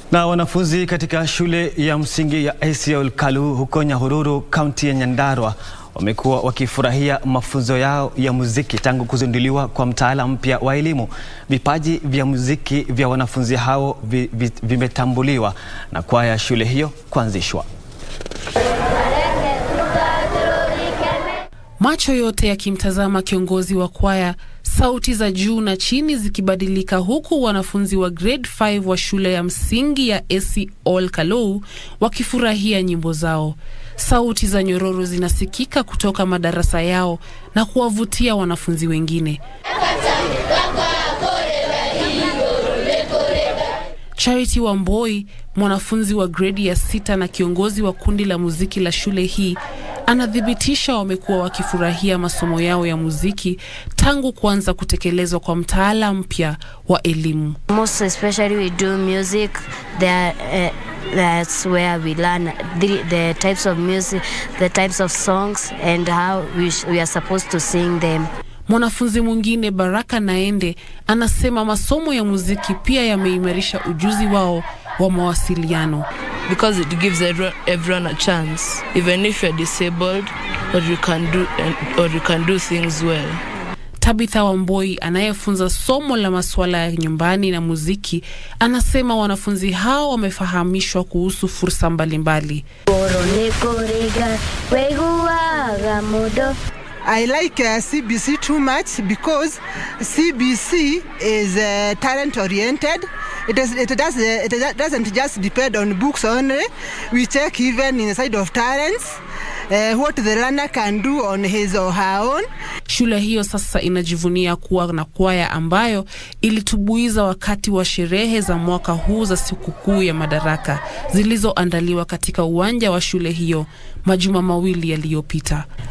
Na wanafunzi katika shule ya msingi ya ACL Kalu huko Nyahururu, kaunti ya Nyandarua wamekuwa wakifurahia mafunzo yao ya muziki tangu kuzinduliwa kwa mtaala mpya wa elimu. Vipaji vya muziki vya wanafunzi hao vi, vi, vimetambuliwa na kwaya ya shule hiyo kuanzishwa. Macho yote yakimtazama kiongozi wa kwaya, sauti za juu na chini zikibadilika, huku wanafunzi wa grade 5 wa shule ya msingi ya ACL Kalou wakifurahia nyimbo zao. Sauti za nyororo zinasikika kutoka madarasa yao na kuwavutia wanafunzi wengine. Charity Wamboi, mwanafunzi wa gredi ya sita na kiongozi wa kundi la muziki la shule hii, anathibitisha wamekuwa wakifurahia masomo yao ya muziki tangu kuanza kutekelezwa kwa mtaala mpya wa elimu. Most especially we do music there, uh, that's where we learn the, the types of music, the types of songs and how we, sh- we are supposed to sing them. Mwanafunzi mwingine Baraka Naende anasema masomo ya muziki pia yameimarisha ujuzi wao wa mawasiliano. because it gives everyone, everyone a chance, even if you're disabled or you can do or you can do things well. Tabitha Wamboi anayefunza somo la masuala ya nyumbani na muziki anasema wanafunzi hao wamefahamishwa kuhusu fursa mbalimbali. I like uh, CBC too much because CBC is uh, talent oriented. It, is, it, does, uh, it doesn't just depend on books only. We check even inside of talents uh, what the learner can do on his or her own. Shule hiyo sasa inajivunia kuwa na kwaya ambayo ilitubuiza wakati wa sherehe za mwaka huu za sikukuu ya Madaraka zilizoandaliwa katika uwanja wa shule hiyo majuma mawili yaliyopita.